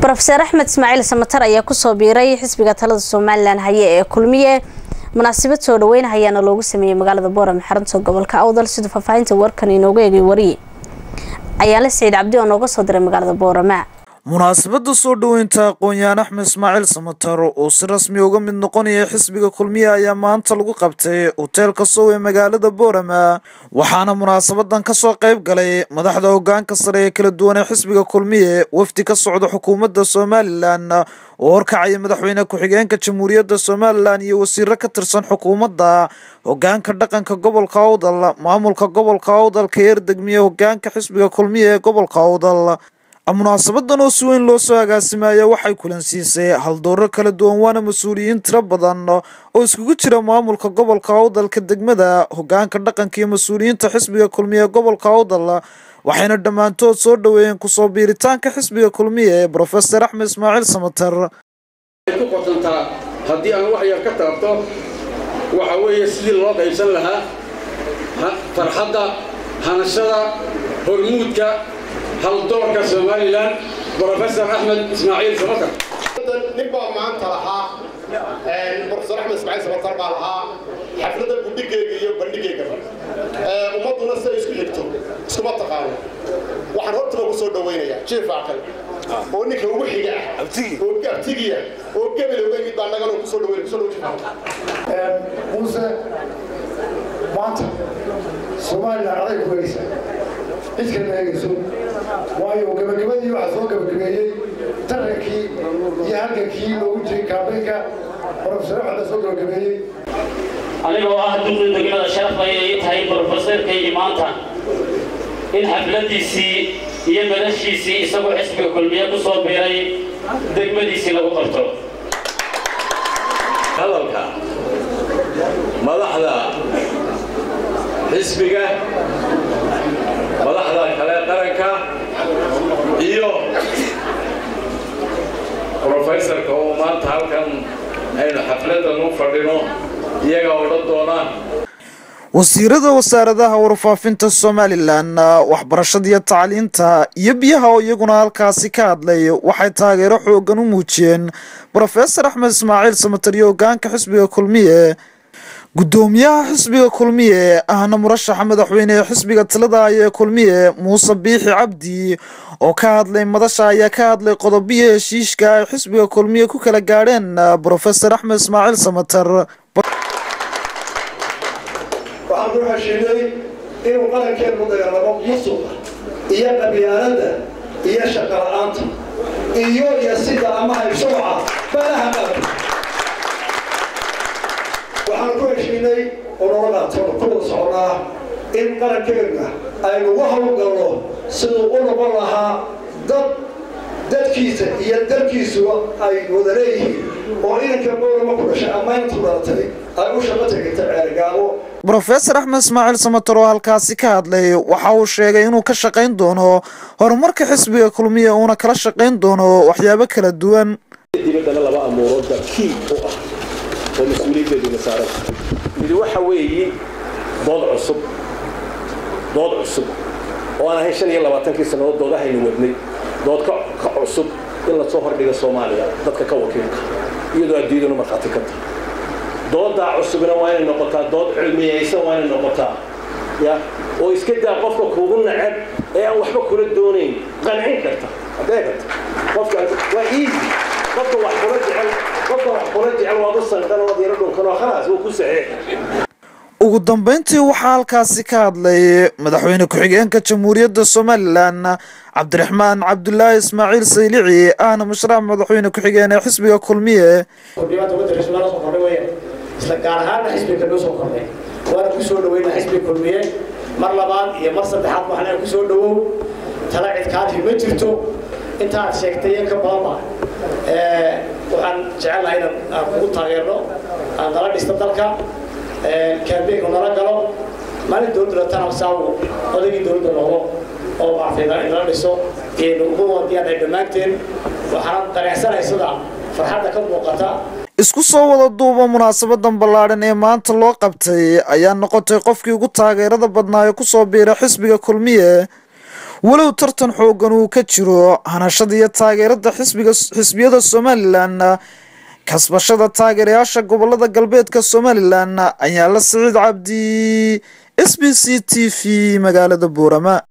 rofeer axmed ismaaciil samatar ayaa kusoo biiray xisbiga talada somalilan haye ee kulmiye munaasabad soo dhaweyn ayaana loogu sameeyey magaalada boorame xarunta gobolka awdal siduu faahfaahinta warkan inooga eegay wariye ayaala siciid cabdi oo nooga soo diray magaalada boorame munaasabada soo dhoweynta aqoon-yahan axmed ismaaciil samatar oo si rasmi uga mid noqonaya xisbiga kulmiye ayaa maanta lagu qabtay hoteelka sow ee magaalada boorama waxaana munaasabadan kasoo qayb galay madaxda hogaanka sare ee kala duwan ee xisbiga kulmiye wafdi ka socda xukuumadda somalilan oo horkacaya madaxweyne ku-xigeenka jamhuuriyadda somalilan iyo wasiiro ka tirsan xukuumadda hogaanka dhaqanka gobolka awdal maamulka gobolka awdal ka eerdegmiye hogaanka xisbiga kulmiye ee gobolka awdal munaasabadan oo si weyn loo soo agaasimaya waxay kulansiisay haldooro kala duwan waana mas-uuliyiin tiro badan oo iskugu jira maamulka gobolka awdalka degmada hogaanka dhaqanka iyo mas-uuliyiinta xisbiga kulmiye ee gobolka awdal waxayna dhammaantood soo dhaweeyeen kusoo biiritaanka xisbiga kulmiye ee brofeor axmed ismaaciil samatar ku qotantaa haddii aan wax yar ka taabto waxa weeye sidii loo qaybsan lahaa farxadda hanashada hormuudka haldoorka somalilan brofesor axmed ismaaciil samatar nin baa maanta lahaa brofesor axmed ismaaciil samatar baa lahaa xafladda gudhigeyga iyo bandhigeygaba ummadduna siday isku xigto iskuma taqaano waxaan hortaba ku soo dhawaynayaa jiif aqal oo ninka ugu xiga ah oo abtigiya oo gebel uga yimid baa nagana kusoo dhaweyn kusoo dhaweyn muuse maanta somalilan aday ku hegaysa cid kalma hegayso waayo gabagabadii waxaa soo gabagabeeyey tarankii iyo halgankii loogu jiray kaabeynka brofesor axmed soo gabagabeeyey anigoo ah duqii degmada sharaf ayay tahay brofesorkaygii maanta in xafladiisii iyo madashiisii isagoo xisbiga kulmiye ku soo biiray degmadiisii lagu qabto hadalka madaxda xisbiga madaxda kale qaranka iyo brofesorka oo maanta halkan aynu xafladan u fadhino iyaga odhan doonaan wasiirada wasaaradaha warfaafinta somalilan waxbarashada iyo tacliinta iyo biyaha oo iyaguna halkaasi ka hadlay waxay taageero xoogan u muujiyeen brofesor axmed ismaaciil samatar iyo hogaanka xisbiga kulmiye gudoomiyaha xisbiga kulmiye ahna murashaxa madaxweyne ee xisbiga talada ee kulmiye muuse biixi cabdi oo ka hadlay madasha ayaa ka hadlay qodobiya heshiishka ay xisbiga kulmiye ku kala gaadheen brofesor axmed ismaaciil samatar waxaan ku heshiinay inuu qarankeenu dagaalamo musuqa iyo qabyaaladda iyo shaqala-aanta iyo yasida ama haybsooca balaha qaranka waxaan ku heshiinay oo noola qaatano ku wada soconaa in qarankeenna aynu uga howlgalno siduu u noqon lahaa dad dadkiisa iyo dalkiisuba ay wada leeyihiin oo inanka boorama ku dhashay ama intu dhalatay ay u shaqo tegata ceergaabo brofesor axmed ismaaciil samatar oo halkaasi ka hadlay waxa uu sheegay inuu ka shaqayn doono horumarka xisbiga kulmiye uuna kala shaqayn doono waxyaabo kala duwan dibaddana laba amuuroodba kii u ah oo mas-uuliyaddeeduna saaran midi waxa weeye dood cusub dood cusub oo aan ahayn shan iyo labaatankii sannadood doodahaynu wadnay dood ka cusub in lasoo hordhiga soomaaliya dadka ka wakiilka iyadoo adduunyaduna markhaati ka tahay doodaa cusubna waa inay noqotaa dood cilmiyaysan waa inay noqotaa ya oo iska daa qofka kuugu nacab ee aan waxba kula doonayn qancin karta haddee karta qofka waa easy qofka wax kula jecel qofka wax kula jecel waad u sanqan oo diiro dhunkan oo khalaas wuu ku saxeex ugu dambeyntii waxaa halkaasi ka hadlay madaxweyne ku-xigeenka jamhuuriyadda somalilan cabdiraxmaan cabdulaahi ismaaciil saylici ahna musharax madaxweyne ku-xigeen ee xisbiga kulmiye isla gaar ahaanna xisbiga noo soo kordhay waana ku soo dhaweynaa xisbiga kulmiye mar labaad iyo mar saddexaad waxna ku soo dhawow tala cidkaadhi ma jirto intaad sheegtay in ka badanba waxaan jecelnahay inaan aan kugu taageerno aan nala dhisto dalka kaambeynku nala galo maalin dowladda tana saawu odaygii dowladda noqdo oo maartayna inala dhiso iyaynu ugu wadiyaan dhammaanteen waxaan dareecsanahay sida farxadda ka muuqata isku soo wada duuba munaasabadan ballaadhan ee maanta loo qabtay ayaa noqotay qofkii ugu taageerada badnaa ee kusoo biira xisbiga kulmiye walow tartan xoogan uu ka jiro hanashada iyo taageerada xisbiga xisbiyada somalilan kasbashada taageerayaasha gobolada galbeedka somalilan ayaa la siciid cabdi s b c t v magaalada buurama